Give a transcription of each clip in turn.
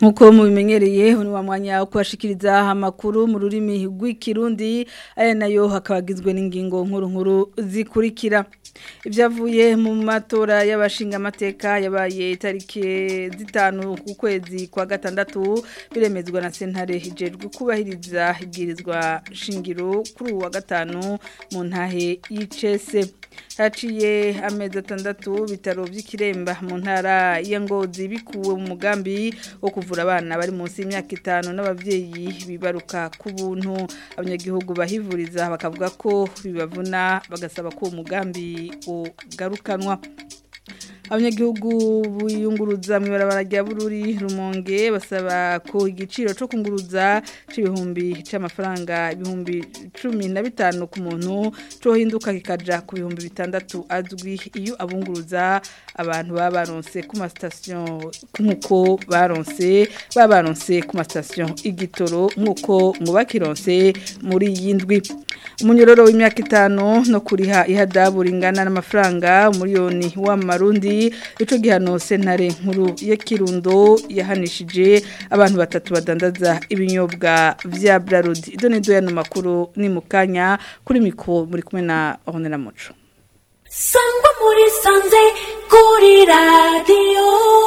nkuko mubimenyereye ni wa mwanya wo kubashikiriza amakuru mu rurimi rw'ikirundi aya nayo hakabagizwe n'ingingo nkuru nkuru zikurikira ibyavuye mu matora y'abashinga amateka yabaye itariki zitanu ku kwezi kwa gatandatu biremezwa na sentare hijejwe kubahiriza ibwirizwa shingiro kuri uwa gatanu mu ntahe y'icese haciye amezi atandatu bitaro by'ikiremba mu ntara ya ngozi bikuwe mu mugambi wo kuvura abana bari munsi y'imyaka itanu n'ababyeyi bibaruka ku buntu abanyagihugu bahivuriza bakavuga ko bibavuna bagasaba ko uwo mugambi ugarukanwa abanyagihugu biyunguruza mu ibarabara rya bururi rumonge basaba ko igiciro cyo kunguruza c'ibihumbi c'amafaranga ibihumbi cumi na bitanu ku muntu cohinduka kikaja ku bihumbi bitandatu azwi iyo abunguruza abantu baba baronse ku masitasiyo nk'uko baronse baba baronse ku masitasiyo igitoro nk'uko ngo bakironse muri iyi ndwi umunyororo w'imyaka itanu no kuriha ihadabu ringana n'amafaranga umuriyoni w'amarundi ico gihano sentare nkuru ya Kirundo yahanishije abantu batatu badandaza ibinyobwa vya Brarudi ido nido yano makuru ni mukanya kuri mikro muri kumwe na Honera Muco Sangwa muri sanze kuri radio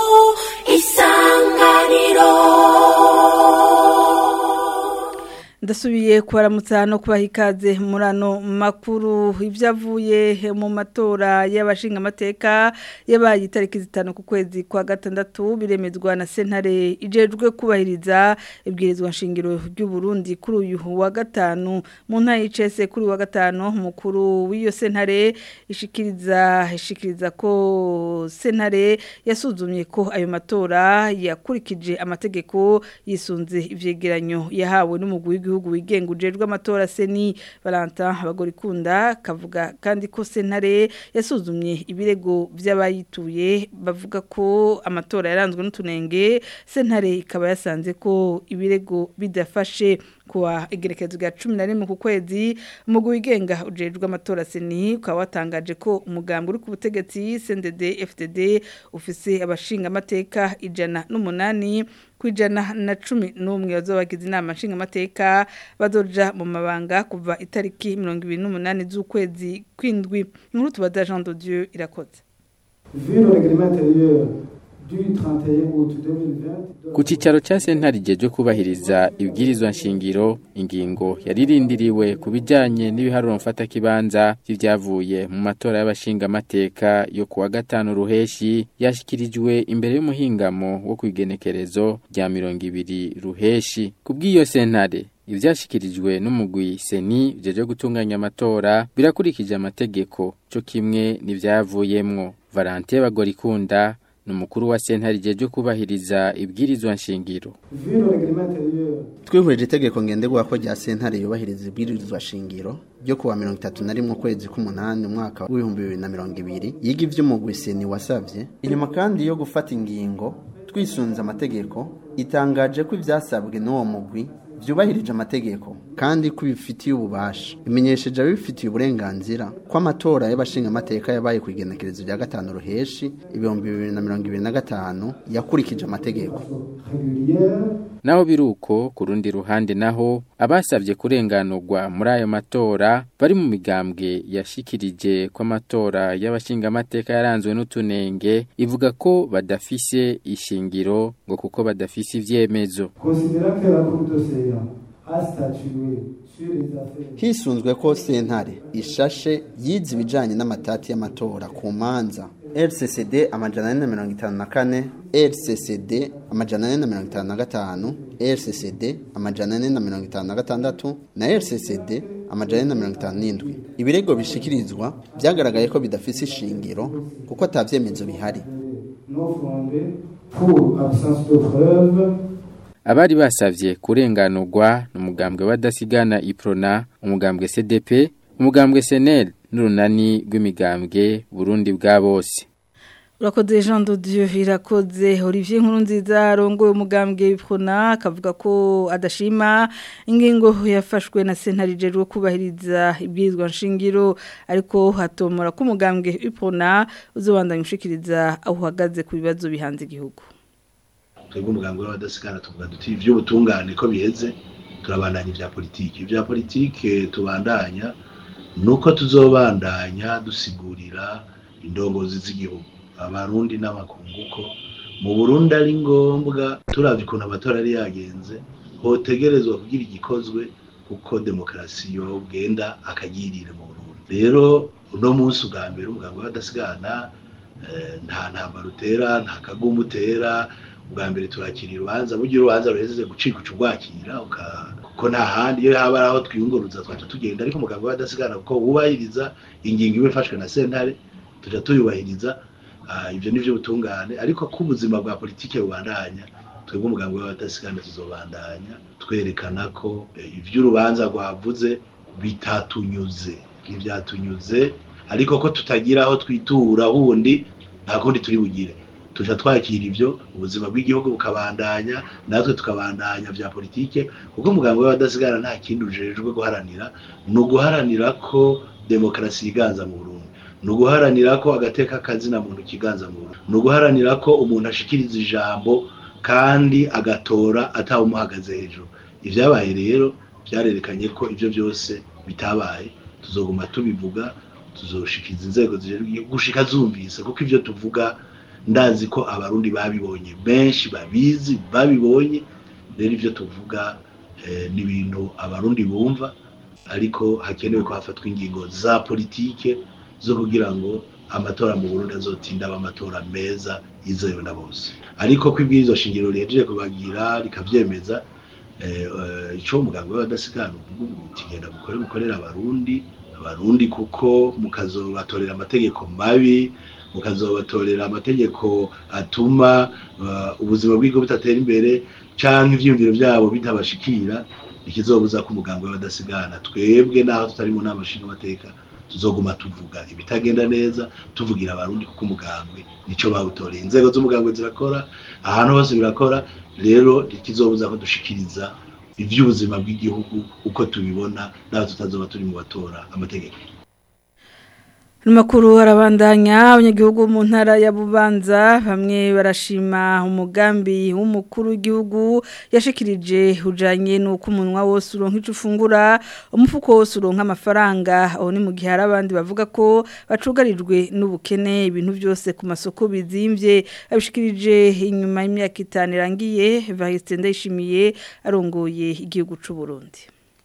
isanganiro ndasubiye kubaramutsa no kubaha ikaze muri ano makuru ibyavuye mu matora y'abashinga amateka yabaye itariki zitanu ku kwezi kwa gatandatu biremezwa na sentare ijejwe kubahiriza ibwirizwa nshingiro ry'u Burundi kuri uyu wa gatanu mu ntara y'icese kuri wa gatanu umukuru w'iyo sentare ishikiriza ishikiriza ko sentare yasuzumye ko ayo matora yakurikije amategeko yisunze ivyegeranyo yahawe n'umugwi w'igihugu w'igihugu wigenga ujejwe amatora seni Valentin Bagorikunda kavuga kandi ko sentare yasuzumye ibirego by'abayituye bavuga ko amatora yaranzwe n'utunenge sentare ikaba yasanze ko ibirego bidafashe kuwa igerekezo rya 11 ku kwezi umugwi wigenga ujejwe amatora seni ukaba watangaje ko umugambi uri ku butegetsi CNDD FDD ufise abashinga amateka ijana n'umunani kwijana na cumi n'umwe bazobagize inama nshinga amateka bazoja mu mabanga kuva itariki 28 z'ukwezi kwindwi inkuru tubaza Jean de Dieu irakoze Vu le règlement intérieur du 31 août 2020 ku cyicaro cya sentare igihe kubahiriza ibwirizwa nshingiro ingingo yaririndiriwe ku bijyanye n'ibiharuro mfatakibanza by'ibyavuye mu matora y'abashinga amateka yo kuwa gatanu ruheshi yashyikirijwe imbere y'umuhingamo wo ku igenekerezo rya mirongo ibiri ruheshi ku bw'iyo sentare ibyashyikirijwe n'umugwi seni byo gutunganya amatora birakurikije amategeko cyo kimwe n'ibyavuyemwo valante bagorikunda ni umukuru wa sentare igihe cyo kubahiriza ibwirizwa nshingiro Vu le règlement intérieur twihurije itegeko ngenderwako rya sentare yubahiriza ibwirizwa shingiro ryo kuwa mirongo itatu na rimwe ukwezi k'umunani umwaka w'ibihumbi bibiri na mirongo ibiri yiga ivy'umugwi seni wasavye inyuma kandi yo gufata ingingo twisunze amategeko itangaje ko ivyasabwe n'uwo mugwi vyubahirije amategeko kandi ko bifitiye ububasha imenyesheje ababifitiye uburenganzira ko amatora y'abashinga amateka yabaye ku igenekerezo rya gatanu ruheshi ibihumbi bibiri na mirongo ibiri na gatanu yakurikije amategeko régulière naho biruko ku rundi ruhande naho abasabye kurenganurwa muri ayo matora bari mu migambwe yashikirije ko amatora y'abashinga amateka yaranzwe n'utunenge ivuga ko badafise ishingiro ngo kuko badafise ivyemezo considérant que la Cour de CA a statué sur les affaires hisunzwe ko sentare ishashe yize ibijanye n'amatati y'amatora ku manza rccd amajana ane na mirongo itanu na kane rccd amajana ane na mirongo itanu na gatanu rccd amajana ane na mirongo itanu na gatandatu na rccd amajana ane na mirongo itanu n'indwi ibirego bishikirizwa byagaragaye ko bidafise ishingiro kuko ata vyemezo bihari non fondées pour absence de preuves abari basavye kurenganurwa n'umugambwe w'adasigana iprona umugambwe cdp umugambwe senel n'urunani rw'imigambwe burundi bwa bose urakoze jean de dieu irakoze olivier nkuru nziza arongoye umugambwe w'ipfuna akavuga ko adashima ingingo yafashwe na sentare ijejwe kubahiriza ibwirizwa nshingiro ariko hatomora ko umugambwe w'ipfuna uzobandanya ushikiriza aho uhagaze ku bibazo bihanze igihugu twebwe umugambi w'abadasigana tuvuga duti ivy'ubutungane ko biheze turabandanya ivya politiki ivya politiki tubandanya nuko tuzobandanya dusigurira indongozi z'igihugu abarundi n'abakungu ko mu Burundi ari ngombwa turavye ukuntu amatora yari yagenze hotegerezwa kugira igikozwe kuko demokarasi yogenda akagirire mu Burundi rero uno munsi ubwa mbere umugambi w'abadasigana eh, nta ntambara utera nta kagumu utera ubwa mbere turakira urubanza burya urubanza ruhejeje gucika uca urwakira uka- kuko nta handi iyo haba ari aho twiyunguruza twaca tugenda ariko umugambi w'abadasigana kuko wubahiriza ingingo iba ifashwe na sentare tuja tuyubahiriza Ah, ivyo nivyo butungane ariko ko ubuzima bwa politike bubandanya twebwe umugambi w'abadasigana tuzobandanya twerekana ko eh, ivy'urubanza rwavuze bitatunyuze ntivyatunyuze ariko ko tutagira aho twitura hundi nta kundi turi bugire tuja twakira ivyo ubuzima bw'igihugu bukabandanya natwe tukabandanya vya politike kuko umugambi w'abadasigana nta kindi ujejwe guharanira ni uguharanira ko demokarasi yiganza mu Burundi ni uguharanira ko agateka kazina muntu kiganza mu Burundi ni uguharanira ko umuntu ashikiriza ijambo kandi agatora atawumuhagaze hejuru ivyabaye rero vyarerekanye ko ivyo byose bitabaye tuzoguma tubivuga tuzoshikiza inzego zijejwe igihugu gushika zumvise kuko ivyo tuvuga ndazi ko abarundi babibonye benshi babizi babibonye rero ivyo tuvuga eh, ni ibintu abarundi bumva ariko hakenewe ko hafatwa ingingo za politike zo kugira ngo amatora mu Burundi azotinda aba amatora meza yizewe na bose ariko ko ibwirizwa shingiro rihejeje kubagira rikavyemeza eh, eh, ico umuganga w'abadasigana uvuga uti genda mukore mukorera abarundi abarundi kuko mukazobatorera amategeko mabi mukazobatorera amategeko atuma uh, ubuzima bw'igihugu butatera imbere canke ivyiyumviro vyabo bitabashikira ikizobuza ko umuganga w'abadasigana twebwe naho tutari mu nama nshingamateka tuzoguma tuvuga ibitagenda neza tuvugira abarundi kuko umugambwe nico bawutoreye inzego z'umugambwe zirakora ahantu hose birakora rero ntikizobuza ko dushikiriza ivy'ubuzima bw'igihugu uko tubibona naho tutazoba turi mu batora amategeko Numakuru arabandanya abanyagihugu mu ntara ya Bubanza bamwe barashima umugambi w'umukuru w'igihugu yashikirije ujanye nuko umunwa wose uronka ico ufungura umufuko wose uronka amafaranga aho ni mu gihe hari abandi bavuga ko bacugarijwe n'ubukene ibintu byose ku masoko bizimvye abishikirije inyuma y'imyaka itanu irangiye Evariste Ndayishimiye arongoye igihugu c'u Burundi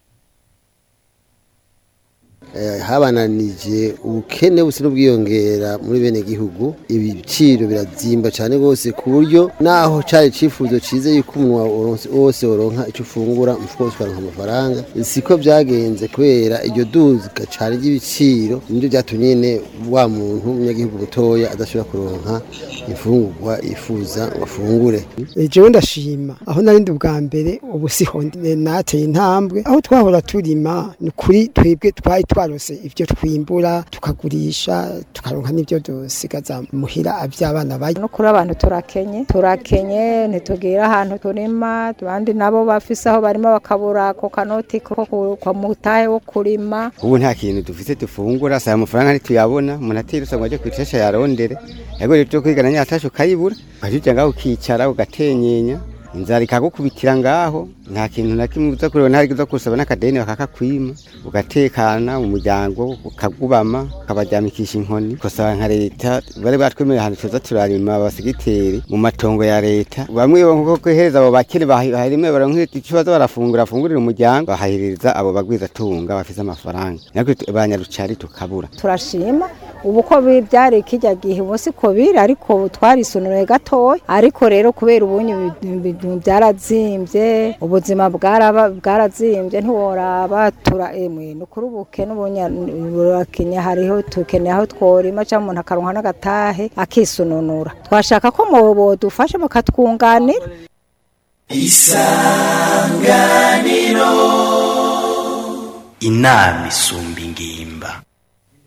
habananije ubukene busa n'ubwiyongera muri bene gihugu ibiciro birazimba cyane rwose ku buryo naho cyari icyifuzo cyiza yuko umunwa wose woronka icyo ufungura umufuka wose ukaronka amafaranga siko byagenze kubera iryo duka cyane ry'ibiciro nibyo byatumye nyine wa muntu w'umunyagihugu mutoya adashobora kuronka imfungurwa yifuza ngo afungure jewe ndashima aho narindi ubwa mbere ubu siho nateye intambwe aho twahora turima ni kuri twebwe twari twarose ibyo twimbura tukagurisha tukaronka n'ibyo dusigaza muhira aby'abana bayo no kuri abantu turakenye turakenye ntitugira ahantu turima abandi nabo bafise aho barimo bakabura ako kanoti ko kwa mutahe wo kurima ubu nta kintu dufise dufungura saa amafaranga ntituyabona umuntu atirusa ngo ajye kwicesha yarondere yego rero byo kwigana nyatasho ukayibura ukajya ngaho ukicara ugatenyenya inzara ikagukubitira ngaho nta kintu na kimwe uza kureba ntari uza kusaba n'akadeni bakakakwima ugatekana umuryango ukagubama ukabaryamikisha inkoni gusaba nka leta bari batwemereye ahantu tuza turarima abasigiteri mu matongo ya leta bamwe nko kwehereza abo bakene bahirime baronka icyo baza barafungura afungurira umuryango bahahereza abo bagwiza tunga bafise amafaranga natwe banyarucari tukabura turashima ubu ko byari kijya gihe ubu siko biri ariko twarisonoye gatoya ariko rero kubera ubunye ibintu byarazimbye ubuzima bwarazimbye ntiworaba tura emwe ni ukuri ubukene ubunye hariho tukeneye aho tworima cyangwa umuntu akaronka n'agatahe akisununura twashaka ko bodufasha mukatwunganira isanganiro inama isumba ingimba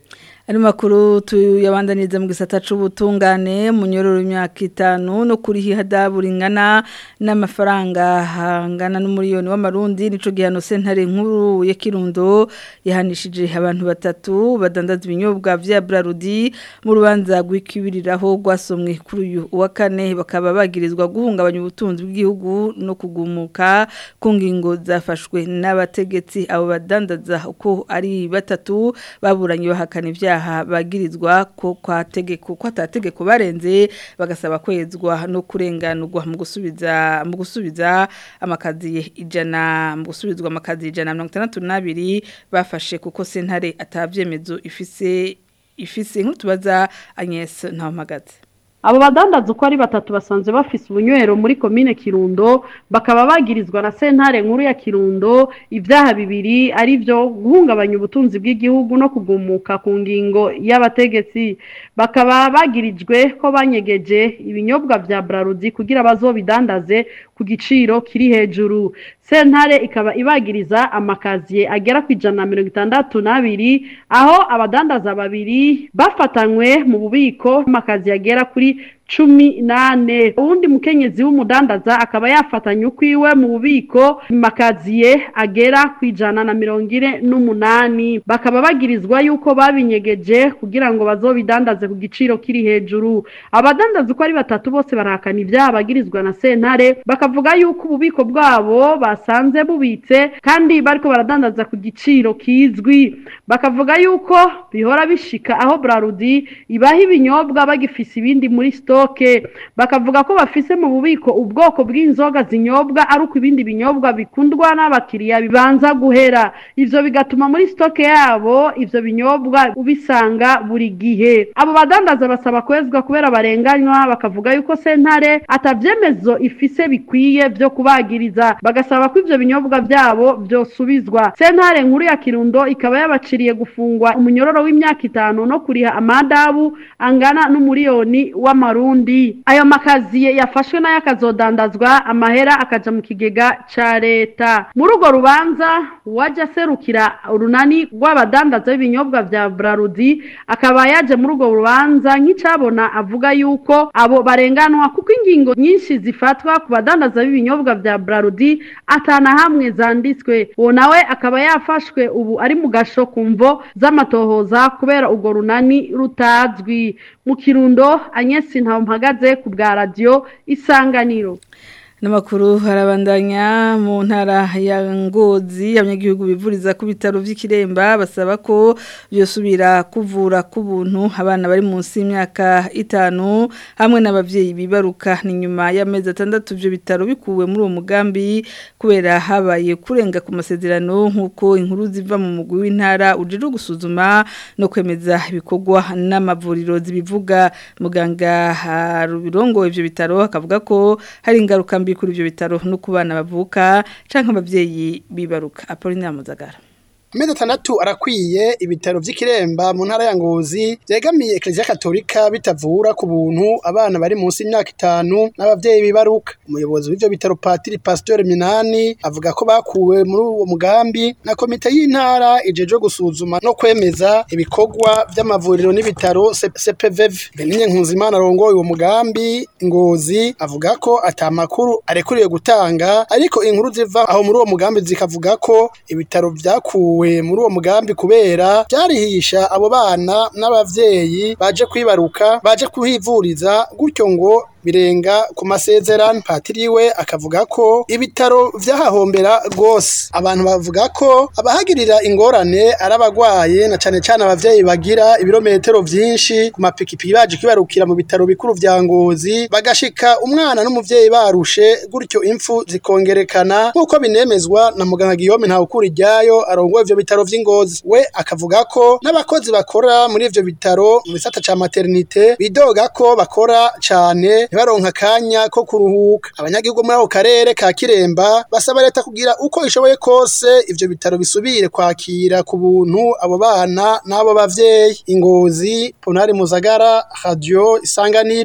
Ari makuru tuyabandaniza mu gisata c'ubutungane mu nyororo imyaka itanu no kuri hihadabura ingana n'amafaranga hangana n'umuriyoni w'amarundi nico gihano sentare nkuru ya Kirundo yahanishije abantu batatu badandaza ibinyobwa vya Brarudi mu rubanza rw'ikibiriraho rwasomwe kuri uyu wa kane bakaba bagirizwa guhungabanya ubutunzi bw'igihugu no kugumuka ku ngingo zafashwe n'abategetsi abo badandaza uko ari batatu baburanye bahakana ivyaha bagirizwa ko kwa tegeko ko atategeko barenze bagasaba kwezwa no kurenganurwa mu gusubiza mu gusubiza amakazi ijana mu gusubizwa amakazi ijana mirongo itandatu n'abiri bafashe kuko sentare atabyemezo ifise ifise nk'utubaza Agnes Ntawamagaze abo badandaza uko ari batatu basanzwe bafise ubunywero muri komine kirundo bakaba bagirizwa na sentare nkuru ya kirundo ibyaha bibiri ari byo guhungabanya ubutunzi bw'igihugu no kugumuka ku ngingo y'abategetsi bakaba bagirijwe ko banyegeje ibinyobwa vya brarudi kugira bazobidandaze ku giciro kiri hejuru sentare ikaba ibagiriza amakaziye agera ku ijana na mirongo itandatu n'abiri aho abadandaza babiri bafatanywe mu bubiko amakaziye agera kuri cumi nane uwundi mukenyezi w'umudandaza akaba yafatanye ukwiwe mu bubiko makaziye agera ku ijana na mirongo ine n'umunani bakaba bagirizwa yuko babinyegeje kugira ngo bazobidandaze ku giciro kiri hejuru abadandaza uko ari batatu bose barahakana ibyaha bagirizwa na sentare bakavuga yuko ububiko bwabo basanze bubitse kandi bariko baradandaza ku giciro kizwi bakavuga yuko bihora bishika aho brarudi ibaha ibinyobwa bagifise ibindi muri stoke bakavuga ko bafise mu bubiko ubwoko bw'inzoga zinyobwa ari uko ibindi binyobwa bikundwa n'abakiriya bibanza guhera ivyo bigatuma muri stoke yabo ivyo binyobwa ubisanga buri gihe abo badandaza basaba kwezwa kubera barenganywa bakavuga yuko sentare atavyemezo ifise bikwiye vyo kubagiriza bagasaba ko ivyo binyobwa vyabo vyosubizwa sentare nkuru ya kirundo ikaba yabaciriye gufungwa umunyororo w'imyaka itanu no kuriha amadabu angana n'umuriyoni w'amarundi ayo makaziye yafashwe nayo akazodandazwa amahera akaja mu kigega ca leta muri urwo rubanza uwaje aserukira urunani rw'abadandaza b'ibinyobwa vya brarudi akaba yaje muri urwo rubanza nk'icabona avuga yuko abo barenganwa kuko ingingo nyinshi zifatwa ku badandaza b'ibinyobwa vya brarudi atana hamwe zanditswe uwo nawe akaba yafashwe ubu ari mu gasho ku mvo z'amatohoza kubera urwo runani rutazwi mu kirundo anyesi ntawe mpagaze ku bwa radiyo isanganiro Namakuru harabandanya mu ntara ya Ngozi abanyagihugu bivuriza ku bitaro vy'ikiremba basaba ko byosubira kuvura ku buntu abana bari munsi y'imyaka itanu hamwe n'abavyeyi bibaruka ni nyuma y'amezi atandatu byo bitaro bikuwe muri uwo mugambi kubera habaye kurenga ku masezerano nk'uko inkuru ziva mu mugwi w'intara ujije gusuzuma no kwemeza ibikorwa n'amavuriro zibivuga muganga harubirongo ivyo bitaro akavuga ko hari ingaruka mbi kuri ibyo bitaro no ku bana bavuka cyangwa ababyeyi bibaruka apolinaire muzagara amezi atandatu arakwiye ibitaro vy'ikiremba mu ntara ya ngozi vyegamiye eklezia katolika bitavura ku buntu abana bari munsi y'imyaka itanu n'abavyeyi bibaruka umuyobozi w'ivyo bitaro patiri pasteur minani avuga ko bakuwe muri uwo mugambi na komite y'intara ijejwe gusuzuma no kwemeza ibikorwa vy'amavuriro n'ibitaro cpvv beninye nkunzimana arongoye uwo mugambi ngozi avuga ko ata makuru arekuriye gutanga ariko inkuru ziva aho muri uwo mugambi zikavuga ko ibitaro vyakuwe muri uwo mugambi kubera byarihisha abo bana n'abavyeyi baje kwibaruka baje kuhivuriza gutyo ngo birenga ku masezerano patiri we akavuga ko ibitaro vyahahombera rwose abantu bavuga ko abahagirira ingorane ari abagwaye na cane cane abavyeyi bagira ibirometero vyinshi ku mapikipiki baje kwibarukira mu bitaro bikuru vya ngozi bagashika umwana n'umuvyeyi barushe gutyo impfu zikongerekana nk'uko binemezwa na muganga Guillaume Ntawukuri ryayo arongoye ivyo bitaro vy'ingozi we akavuga ko n'abakozi bakora muri ivyo bitaro mu gisata ca maternité bidoga ko bakora cane ntibaronka akanya ko kuruhuka abanyagihugu muri ako karere ka kiremba basaba leta kugira uko ishoboye kose ivyo bitaro bisubire kwakira ku buntu abo bana n'abo bavyeyi ingozi ponari muzagara radio isanganiro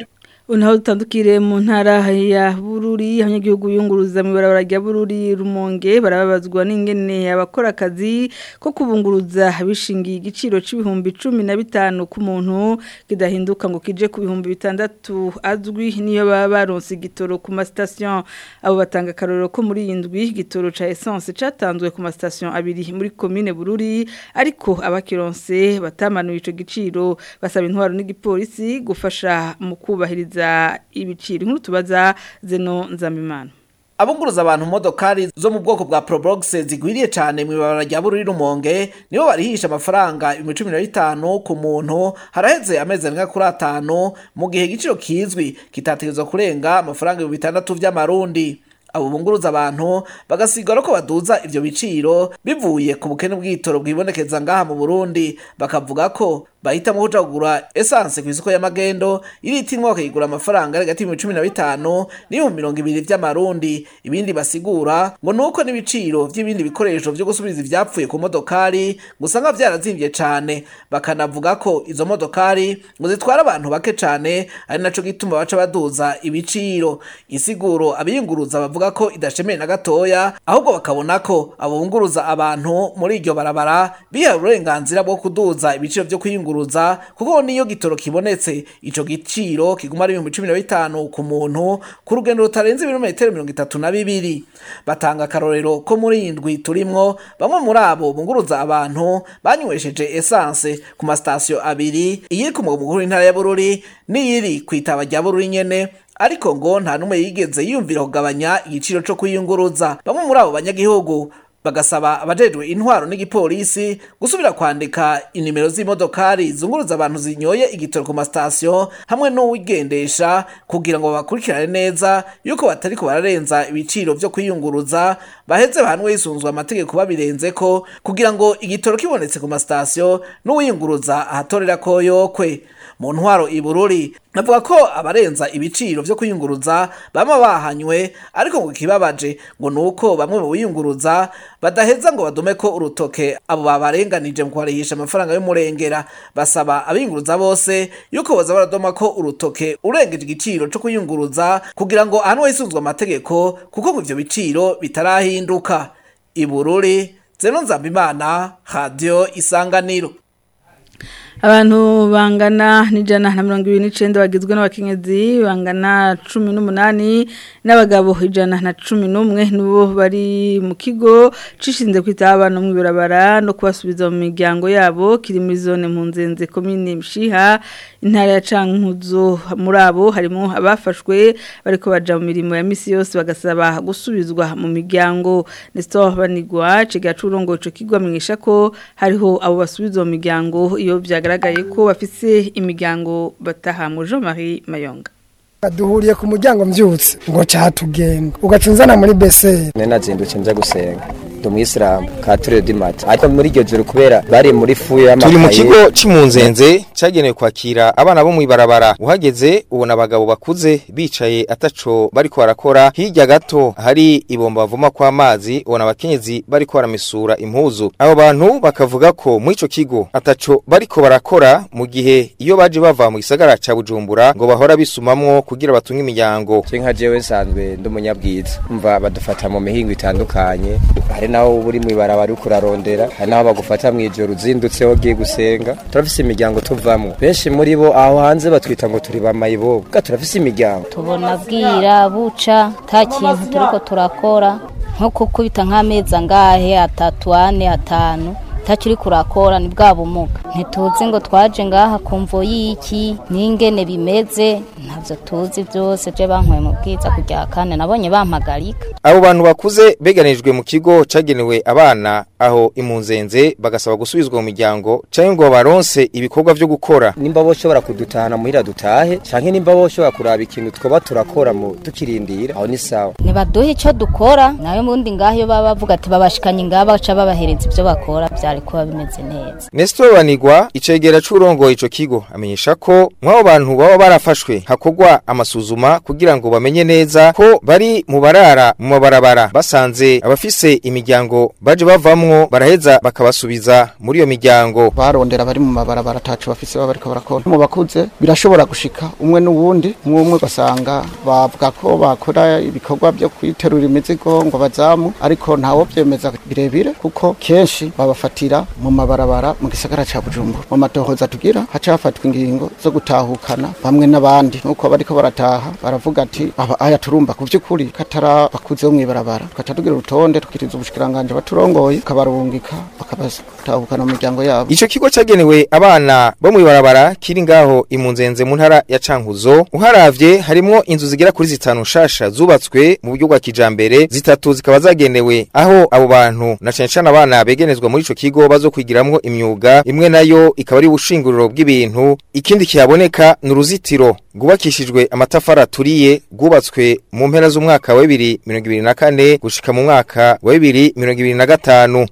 Unaho dutandukire mu ntara ya Bururi abanyagihugu yunguruza mu barabara rya Bururi Rumonge barababazwa n'ingene abakora akazi ko kubunguruza bishingiye igiciro c'ibihumbi 15 ku muntu kidahinduka ngo kije ku bihumbi bitandatu azwi niyo baba baronse igitoro ku ma station abo batanga karoro ko muri indwi igitoro ca essence catanzwe ku ma station abiri muri commune Bururi ariko abakironse batamanuye ico giciro basaba intwaro n'igipolisi gufasha mu kubahiriza ibiciro inkuru tubaza zeno nzamimana abunguruza abantu modokari zo mu bwoko bwa Probox zigwiriye cyane mu ibabara rya Bururi Rumonge nibo barihisha amafaranga 15 ku muntu haraheze amezi arenga kuri atanu mu gihe igiciro kizwi kitategerezwa kurenga amafaranga 600 vy'amarundi abo bunguruza abantu bagasigara ko baduza ivyo biciro bivuye ku bukene bw'itoro bwibonekeza ngaha mu Burundi bakavuga ko bahitamo kuja kugura essence ku isoko y'amagendo iritimwa bakayigura amafaranga ari hagati y'ibihumbi cumi na bitanu n'ibihumbi mirongo ibiri vy'amarundi ibindi basigura ngo nuko n'ibiciro vy'ibindi bikoresho vyo gusubiza ivyapfuye ku modokari ngo usanga vyarazimvye cane bakanavuga ko izo modokari ngo zitwara abantu bake cane ari naco gituma baca baduza ibiciro insiguro abiyunguruza bavuga ko idashemeye na gatoya ahubwo bakabona ko abunguruza abantu muri iryo barabara bihawe uburenganzira bwo kuduza ibiciro vyo kwiyunguruza kwiyunguruza kuko niyo gitoro kibonetse ico giciro kiguma ari 15 ku muntu ku rugendo rutarenze ibirometero 32 batanga karorero ko muri indwi turimwo bamwe muri abo bunguruza abantu banywesheje essence ku ma station abiri iyiri ku mugabo mukuru intara ya Bururi n'iyiri kwitaba rya Bururi nyene ariko ngo nta numwe yigeze yumvira kugabanya igiciro co kwiyunguruza bamwe muri abo banyagihugu bagasaba abajejwe intwaro n'igipolisi gusubira kwandika inimero z'imodokari zunguruza abantu zinyoye igitoro ku masitasiyo hamwe n'uwigendesha kugira ngo bakurikirane neza yuko batariko bararenza ibiciro vyo kwiyunguruza baheze bahanwe hisunzwe amategeko babirenzeko kugira ngo igitoro kibonetse ku masitasiyo n'uwiyunguruza ahatorera ko yokwe mu ntwaro ibururi navuga ko abarenza ibiciro vyo kwiyunguruza bama bahanywe ariko ngo kibabaje ngo nuko bamwe mu biyunguruza badaheza ngo badume ko urutoke abo babarenganije mu kwarihisha amafaranga y'umurengera basaba abiyunguruza bose yuko boza baradoma ko urutoke urengeje igiciro co kwiyunguruza kugira ngo ahanwe hisunzwe amategeko kuko ngo ivyo biciro bitarahinduka ibururi zeno nzambimana radio isanganiro abantu bangana n'ijana na mirongo ibiri n'icenda bagizwe n'abakenyezi bangana cumi n'umunani n'abagabo ijana na cumi n'umwe nibo bari mu kigo cishinze kwita abana mu ibarabara no kubasubiza mu miryango yabo kiri muri zone mpunzenze komine Mishiha intara ya Cankuzo muri abo harimo abafashwe bariko baja mu mirimo ya misi yose bagasaba gusubizwa mu miryango Nestor Banigwa ciga curongo ico kigo amenyesha ko hariho abo basubizwa mu miryango iyo vyaga bigaragaye ko bafise imiryango batahamwe Jean Marie Mayonga duhuriye ku muryango mbyutse ngo catugenda ugacunzana muri beseri nari nazindutse nza gusenga ndi umuyisilamu ka turere dimati ariko muri iryo joro kubera bari muri fuye y'amakaye turi mu kigo cy'impunzenze cyagenewe kwakira abana bo mu ibarabara uhageze ubona abagabo bakuze bicaye ataco bariko barakora hirya gato hari ibomba bavoma kw'amazi ubona abakenyezi bariko baramesura impuzu abo bantu bakavuga ko muri ico kigo ataco bariko barakora mu gihe iyo baje bava mu gisagara ca bujumbura ngo bahora bisumamwo kugira batunge imiryango je nka jewe nsanzwe ndi umunyabwiza umva badufata mu mihingo itandukanye hari naho uri mu ibarabara uriko urarondera hari naho bagufata mw'ijoro uzindutse wagiye gusenga turafise imiryango tuvamwo benshi muri bo aho hanze batwita ngo turi bamayibobo bwa turafise imiryango tubona bwira buca nta kintu turiko turakora nko kukubita nk'amezi angahe atatu ane atanu ntacyo uri kurakora ni bwa bumuga ntituzi ngo twaje ngaha kumvo y'iki n'ingene bimeze ntabyo tuzi byose je bankuye mu bwiza kujya kane nabonye bampagarika abo bantu bakuze beganijwe mu kigo cagenewe abana aho impunzenze bagasaba gusubizwa mu miryango canke ngo baronse ibikorwa vyo gukora nimba boshobora kudutahana muhira dutahe canke nimba boshobora kuraba ikintu twoba turakora mu tukirindira aho ni sawa nibaduhe ico dukora nayo mundi ngaho iyo baba bavuga ati babashikanye ngaha baca babahereza ivyo bakora vya byari kuba bimeze neza Nestor Banigwa icegera c'urongo ico kigo amenyesha ko mwabo bantu baba barafashwe hakogwa amasuzuma kugira ngo bamenye neza ko bari mu barara mu mabarabara basanze abafise imiryango baje bavamwo baraheza bakabasubiza muri iyo miryango barondera bari mu mabarabara atacu bafise baba bariko barakora mu bakuze birashobora gushika umwe n'uwundi umwe umwe basanga bavuga ko bakora ibikorwa byo kwiterura imizigo ngo bazamu ariko ntawo byemeza birebire kuko kenshi babafatira mu mabarabara mu gisagara ca Bujumbura mu matohoza tugira haca hafatwa ingingo zo gutahukana bamwe n'abandi nuko bariko barataha baravuga ati aba aya turumva ku vy'ukuri katara bakuze bo mwibarabara tukaca tugira urutonde tukiriza ubushikiranganje baturongoye kabarungika bakabatahukana mu miryango yabo Ico kigo cagenewe abana bo mwibarabara kiri ngaho imunzenze mu ntara ya Cankuzo uharavye harimwo inzu zigera kuri zitanu shasha zubatswe mu buryo bwa kijambere zitatu zikaba zagenewe aho abo bantu na cane cane abana begenezwa muri ico kigo bazokwigiramwo imyuga imwe nayo ikaba ari ubushinguriro bw'ibintu ikindi kihaboneka ni uruzitiro rwubakishijwe amatafari aturiye rwubatswe mu mpera z'umwaka wa 2024 gushika mu mwaka wa 2025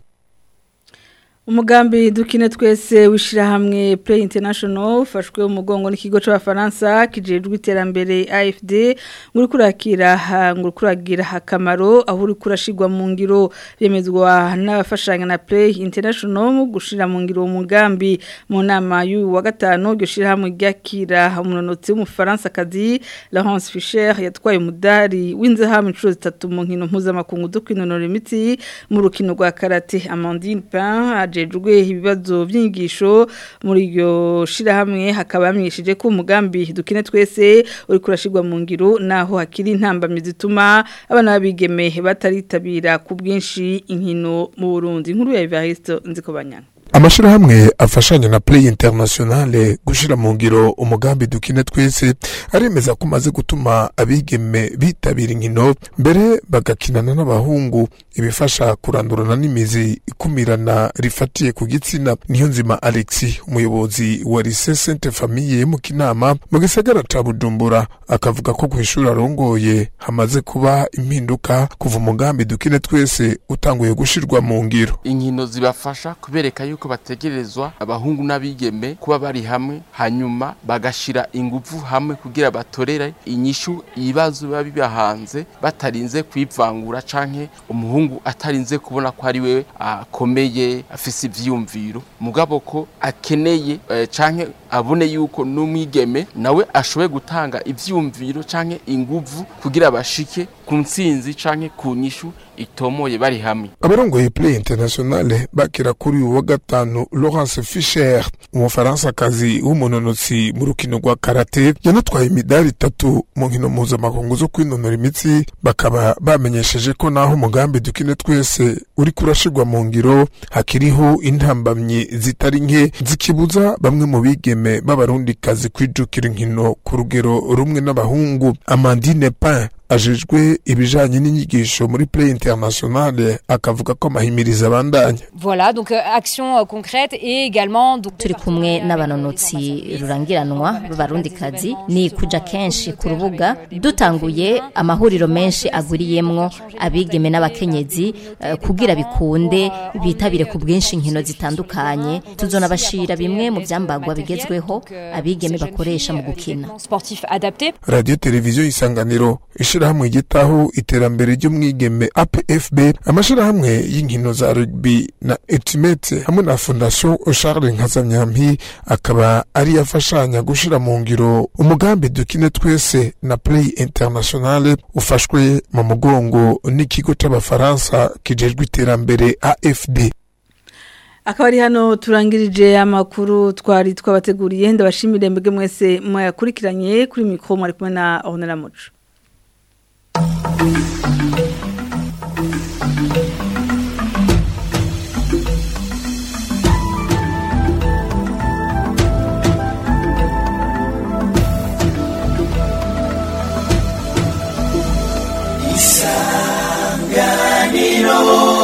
Umugambi dukine twese wishirahamwe Play International ufashwe umugongo n'ikigo c'abafaransa kijejwe iterambere AFD nguri kurakira nguri kuragira akamaro aho uri kurashirwa mu ngiro yemezwa n'abafashanya na Play International mu gushira mu ngiro umugambi mu nama y'uyu wa gatano ryo shirahamwe ryakira umunonotsi w'umufaransa kazi Laurence Fischer yatwaye umudari w'inzahamu inshuro zitatu mu nkino mpuzamakungu zo kwinonora imitsi mu rukino rwa karate Amandine Pain ajejwe ibibazo by'inyigisho muri iryo shirahamwe hakaba yamenyesheje ko umugambi dukine twese uri kurashirwa mu ngiro naho hakiri intambamye zituma abana babigeme bataritabira ku bwinshi inkino mu Burundi nkuru ya Evariste Nzikobanyana amashirahamwe afashanya na Play Internationale gushira mu ngiro umugambi dukine twese aremeza ko maze gutuma abigeme bitabira inkino mbere bagakinana n'abahungu ibifasha kurandurana n'imizi ikumirana rifatiye ku gitsina niyo nzima Alexi umuyobozi wa Lycée Sainte Famille mu Kinama mu gisagara ca Bujumbura akavuga ko kwishura arongoye hamaze kuba impinduka kuva umugambi dukine twese utanguye gushirwa mu ngiro inkino zibafasha kubereka yuko bategerezwa abahungu n'abigeme kuba bari hamwe hanyuma bagashira ingufu hamwe kugira batorere inyishu ibibazo biba bibahanze batarinze kwivangura canke umuhungu atarinze kubona ko ari we akomeye afise ivyiyumviro mugabo ko akeneye eh, canke abone yuko n'umwigeme nawe ashoboye gutanga ivyiyumviro canke inguvu kugira bashike ku ntsinzi canke ku nyishu itomoye bari hamwe abarongoye Play Internationale bakira kuri uyu wa gatanu Laurence Fischer umufaransa-kazi w'umunonotsi mu rukino rwa karate yanatwaye imidari itatu mu nkino mpuzamakungu zo kwinonora imitsi bakaba bamenyesheje ko naho umugambi dukine twese uri kurashirwa mu ngiro hakiriho intambamyi zitari nke zikibuza bamwe mu bigeme b'abarundikazi kwijukira inkino ku rugero rumwe n'abahungu Amandine Pain ajejwe ibijanye n'inyigisho muri Play Internationale akavuga ko amahimiriza abandanya Voilà, donc euh, action euh, concrète et également donc turi kumwe n'abanonotsi rurangiranwa b'abarundikazi ni kuja kenshi ku rubuga dutanguye amahuriro menshi agwiriyemwo abigeme n'abakenyezi uh, kugira bikunde bitabire ku bwinshi inkino zitandukanye tuzonabashira bimwe mu vyambagwa bigezweho abigeme bakoresha mu gukina sportif adapté Radio Televiziyo Isanganiro ishirahamwe igitaho iterambere ry'umwigeme APFB amashirahamwe y'inkino za rugby na Ultimate hamwe na Fondation Charles Nkazamyampi akaba ari yafashanya gushira mu ngiro umugambi dukine twese na Play Internationale ufashwe mu mugongo n'ikigo c'abafaransa kijejwe iterambere AFD akaba ari hano turangirije amakuru twari twabateguriye ndabashimire mbege mwese mwayakurikiranye kuri mikoro mwari kumwe na Honora Muco isanganiro